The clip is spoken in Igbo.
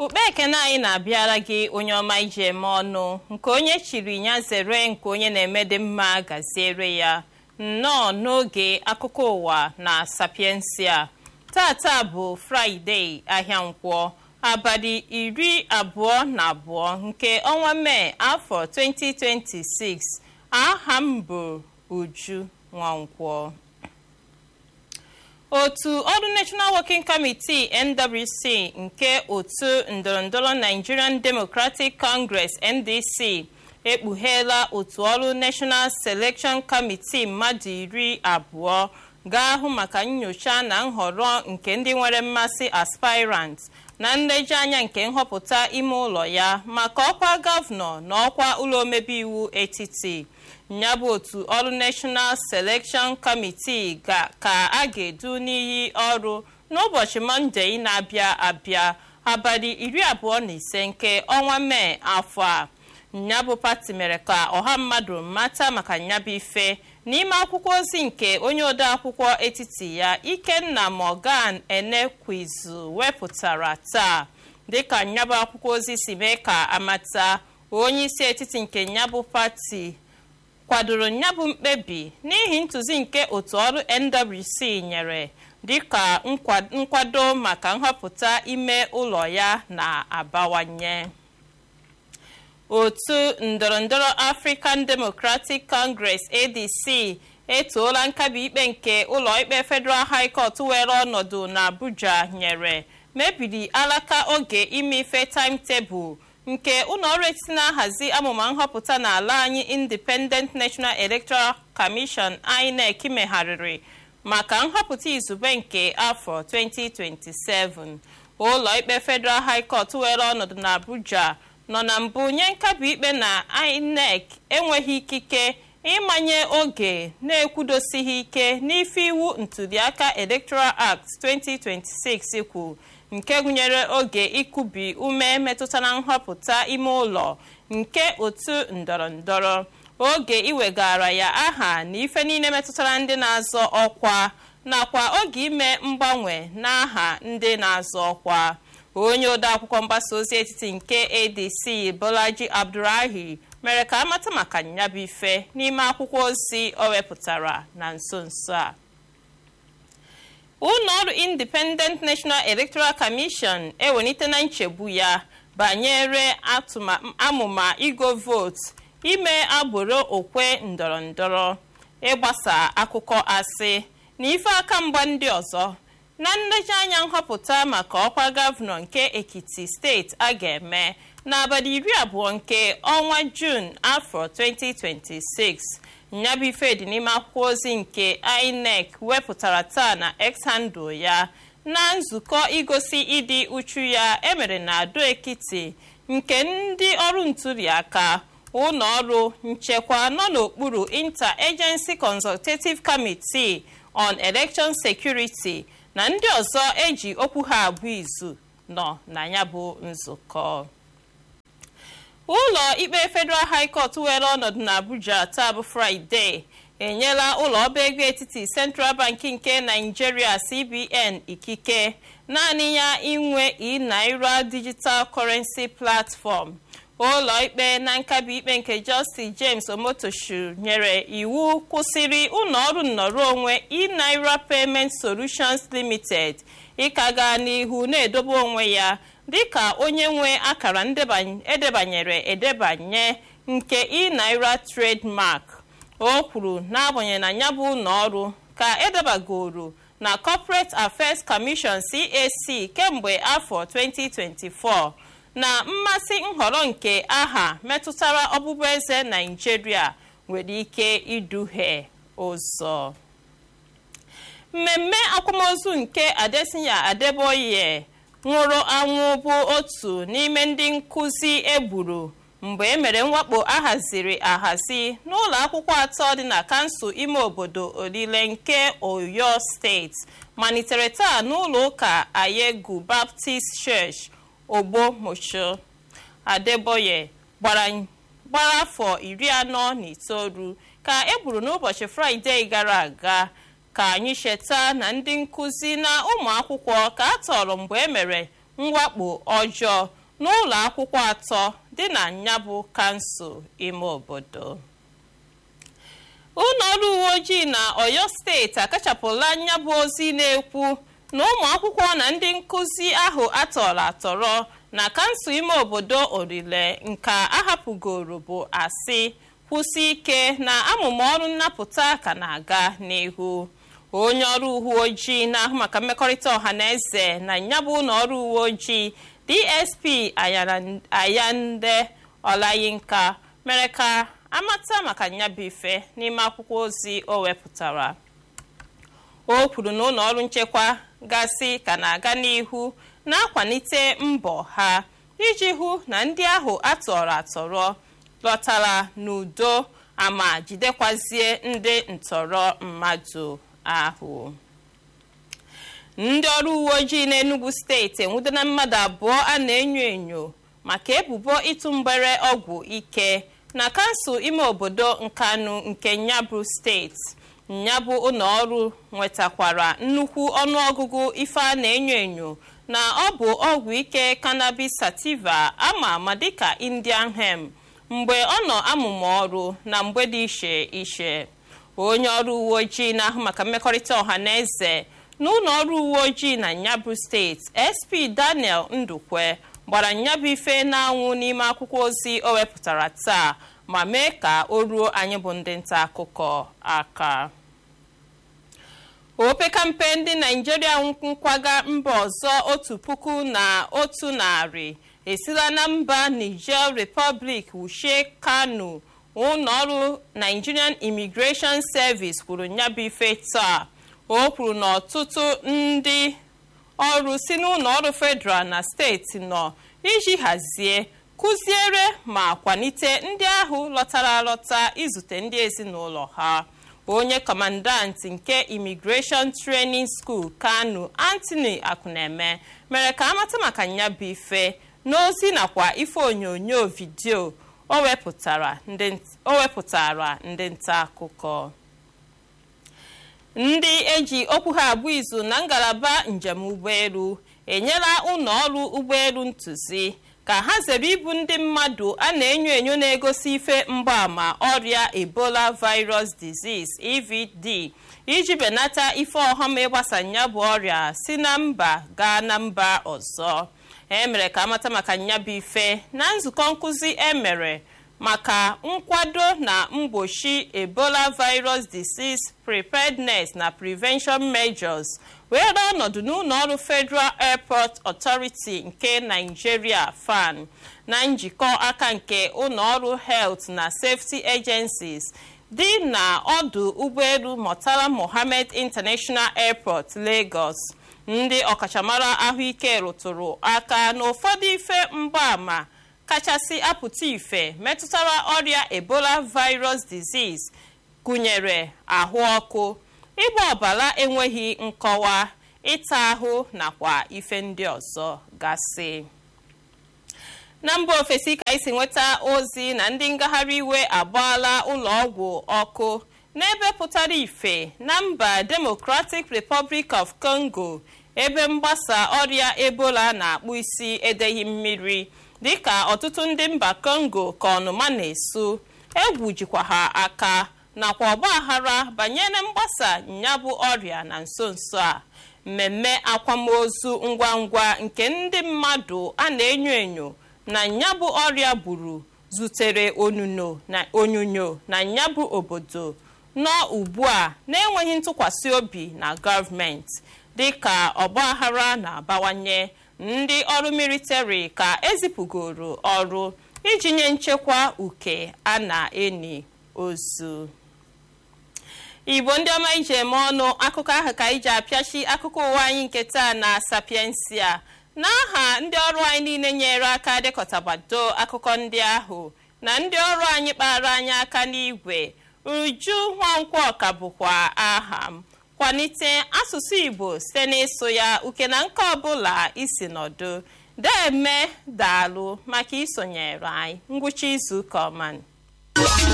ukpe ekene anyị na-abịara gị onye ọma ije eme ọnụ nke onye chiri ya zere nke onye na-eme dị mma gaziere ya nnọọ n'oge akụkọ ụwa na sapiensia tata bụ fraịde ahịa nkwọ abalị iri abụọ na abụọ nke ọnwa mee afọ 2026 aha m bụ uju nwankwọ otu ọrụ national working committee nwc nke otu ndọrọndọrọ nigerian democratic congress ndc ekpugheela otu ọrụ national selection committee mmadụ iri abụọ ga-ahụ maka nyocha na nhọrọ nke ndị nwere mmasị aspirants na nlejianya nke nhọpụta ime ụlọ ya maka ọkwa gọvanọ na ọkwa ụlọ omebe iwu etiti ya bụ otu ọrụ national selection committee ka a ga-edu n'iyi ọrụ n'ụbọchị mọnde na-abịa abịa abalị iri abụọ na ise nke ọnwa mee afọ a nyabụ pati mere ka ọha mmadụ mata maka nyabụ ife n'ime akwụkwọ ozi nke onye ode akwụkwọ etiti ya ikenna morgan enekwizu wepụtara taa dịka nyabụ akwụkwọ ozi si mee ka amata onye isi etiti nke nyabụ pati kwadoro nyabụ mkpebi n'ihi ntụzi nke otu ọrụ nwc nyere dịka nkwado maka nhọpụta ime ụlọ ya na-abawanye otu ndọrọndọrọ african democratic congress adc etoola nkabi ikpe nke ụlọikpe federal high court were ọnọdụ n'abuja nyere mebiri alaka oge ime ife timetable nke ụlọọrụ etiti na-ahazi amụma nhọpụta n'ala anyị independent national electoral commission inec megharịrị maka nhọpụta izugbe nke afọ 2027 ụlọikpe federal high court were ọnọdụ n'abuja nọ na mbụ nye nkabi ikpe na inec enweghị ikike ịmanye oge na-ekwudosighị ike n'ife iwu ntụliaka electoral act 2026 kwu nke gụnyere oge ịkụbi ume metụtara nhọpụta ime ụlọ nke otu ndọrọndọrọ oge iwegara ya aha na ife niile metụtara ndị na-azọ ọkwa nakwa oge ime mgbanwe n'aha ndị na-azọ ọkwa onye odeakwụkwọ mgbasa ozi etiti nke adc bolaji abdurahi mere ka amata maka nyabụ ife n'ime akwụkwọ ozi o wepụtara na nso nso a ụlọọrụ independent national electoral commission ewelitela nchegbu ya banyere amụma igo vootu ime agbụrụ okwe ndọrọndọrọ ịgbasa akụkọ asị na ife aka mgba ndị ọzọ na nlejianya nhọpụta maka ọkwa gọvanọ nke ekiti steeti a ga-eme n'abalị iri abụọ nke ọnwa juun afọ 2026 nyabụ ife dị n'ime akwụkwọ ozi nke inec wepụtara taa na x-handle ya na nzukọ igosi ịdị uchu ya emere na ado ekiti nke ndị ọrụ ntụliaka ụlọ ọrụ nchekwa nọ n'okpuru inter-agency consultative committee on election security na ndị ọzọ eji okwu ha abụ izu nọ na ya bụ nzukọ ụlọ ikpe federal high court were ọnọdụ n'abuja taa bụ fraịde enyela ụlọ ọba ego etiti central bank nke nigeria cbn ikike naanị ya inwe e-naira digital currency platform ụlọ ikpe na nkabi ikpe nke justice james omotoshu nyere iwu kwụsịrị ụlọọrụ nnọrọ onwe e-naira payment solutions limited ịka gaa n'ihu na-edobe onwe ya dịka onye nwe akara edebanyere edebanye nke e-naira trademark o kwuru n'agbanyeghị na ya bụ ụlọọrụ ka edebagoro na corporate affairs commission cac kemgbe afọ 2024 na mmasị nhọrọ nke aha metụtara ọbụbụeze naijiria nwere ike iduhie ụzọ mmemme akwamozu nke adesinya adeboye nwụrụ anwụ bụ otu n'ime ndị nkụzi egburu mgbe e mere mwakpo ahaziri ahazi n'ụlọ akwụkwọ atọ dị na kansụl ime obodo olile nke oyo steeti malitere taa n'ụlọ ụka ayegu baptist church ogbomocho adeboye gbara afọ iri anọ na itoolu ka e gburu n'ụbọchị fraịde gara aga ka anyị cheta na ndị nkụzi na ụmụ akwụkwọ ka a tọrọ mgbe e mere mwakpo ọjọọ n'ụlọ akwụkwọ atọ dị na nyabụ kansụl ime obodo ụlọ ọrụ uwe ojii na oyo steeti akachapụla nyabụ ozi na-ekwu na ụmụ akwụkwọ na ndị nkụzi ahụ atọrọ atọrọ na kansụl ime obodo orile nka ahapụgoro bụ asị kwụsị ike na amụma ọrụ nnapụta ka na-aga n'ihu onye ọrụ uwe ojii na-ahụ maka mmekọrịta ọha na eze na nyabụ ụlọ ọrụ uwe ojii dsp ayande ọlayinka mere ka amata maka nyabụ ife n'ime akwụkwọ ozi o wepụtara o kwuru na ụlọ ọrụ nchekwa gasị ka na-aga n'ihu na-akwalite mbọ ha iji hụ na ndị ahụ atọrọ atọrọ lọtara n'udo ama jidekwazie ndị ntọrọ mmadụ ahụ ndị ọrụ uwe ojii n'enugu steeti enwudona mmadụ abụọ a na-enyo enyo maka ebubo ịtụ mgbere ọgwụ ike na kansụl ime obodo nkanu nke nyabụ steeti nyabụ ụlọ ọrụ nwetakwara nnukwu ọnụọgụgụ ife a na-enyo enyo na ọ bụ ọgwụ ike cannabis sativa ama ama dịka indian hemp mgbe ọ nọ amụma ọrụ na mgbe dị iche iche onye ọrụ uwe ojii na-ahụ maka mmekọrịta ọha na eze n'ụlọ ọrụ uwe ojii na nyabụ steeti sp daniel ndukwe gbara nyabụ ife na-anwụ n'ime akwụkwọ ozi o wepụtara taa ma mee ka o ruo anyị bụ ndị nta akụkọ aka opekampe ndị naijiria nkwaga mba ọzọ otu puku na otu narị esila na mba niger republic wuchie kano ụlọọrụ nigerian immigration service kwuru nyabụ ife taa o kwuru na ọtụtụ ndị ọrụ si n'ụlọ ọrụ federal na steeti nọ iji hazie kụziere ma kwalite ndị ahụ lọtara alọta izute ndị ezinụlọ ha onye kọmandant nke immigration training school kano anthony akuneme mere ka amata maka nyabụ ife n'ozi nakwa ife onyonyo vidio o wepụtara ndị nta akụkọ ndị eji okwu ha abụ izu na ngalaba njem ụgbọelu enyela ụlọ ọrụ ụgbọelu ntụzi ka ha zere ibu ndị mmadụ a na-enyo enyo na-egosi ife mgbaàmà ọrịa ebola virus disease evd iji benata ife ọghọm ịgbasa ya bụ ọrịa si na mba gaa na mba ọzọ emere ka amata maka nyabụ ife na nzukọ nkụzi emere maka nkwado na mgbochi ebola virus disease preparedness na prevention measures were ọnọdụ n'ụlọ ọrụ federal airport authority nke nigeria fan na njikọ aka nke ụlọ ọrụ health na safety agencies dị na ọdụ ụgbọelu murtala mohammed international airport lagos ndị ọkachamara ahụike rụtụrụ aka n'ụfọdụ ife mgbaàmà kachasị apụta ife metụtara ọrịa ebola virus disease gụnyere ahụ ọkụ ịgba ọbara enweghị nkọwa ịta ahụ nakwa ife ndị ọzọ gasị na mba ofesi ka isi nweta ozi na ndị ngagharị iwe agbaala ụlọọgwụ ọkụ n'ebe pụtara ife na mba democratic republic of congo ebe mgbasa ọrịa ebola na-akpụ isi edeghị mmiri dịka ọtụtụ ndị mba congo ka ọnụma na-esu egwu jikwa ha aka nakwa ọgbaghara banyere mgbasa nyabụ ọrịa na nso nso a mmemme akwamozu ngwa ngwa nke ndị mmadụ a na-enyo enyo na nyabụ ọrịa gburu zutere onyonyo na nyabụ obodo nọ ugbu a na-enweghị ntụkwasị obi na gọọmenti dịka ọgbaghara na-abawanye ndị ọrụ militari ka ezipụgoro ọrụ iji nye nchekwa uke a na-eni ozu igbo ndị ọma iji eme ọnụ akụkọ ahụ ka iji apịachi akụkọ ụwa anyị nke taa na sapiensia n'aha ndị ọrụ anyị niile nyere aka dekọtabado akụkọ ndị ahụ na ndị ọrụ anyị kpara anyị aka n'igwe uju nwankwo ọka bụkwa aha m kwalite asụsụ igbo site n'ịsụ ya uke na nke ọbụla isi nọdụ deme daalụ maka isonyere anyị ngwụcha izu ụka ọma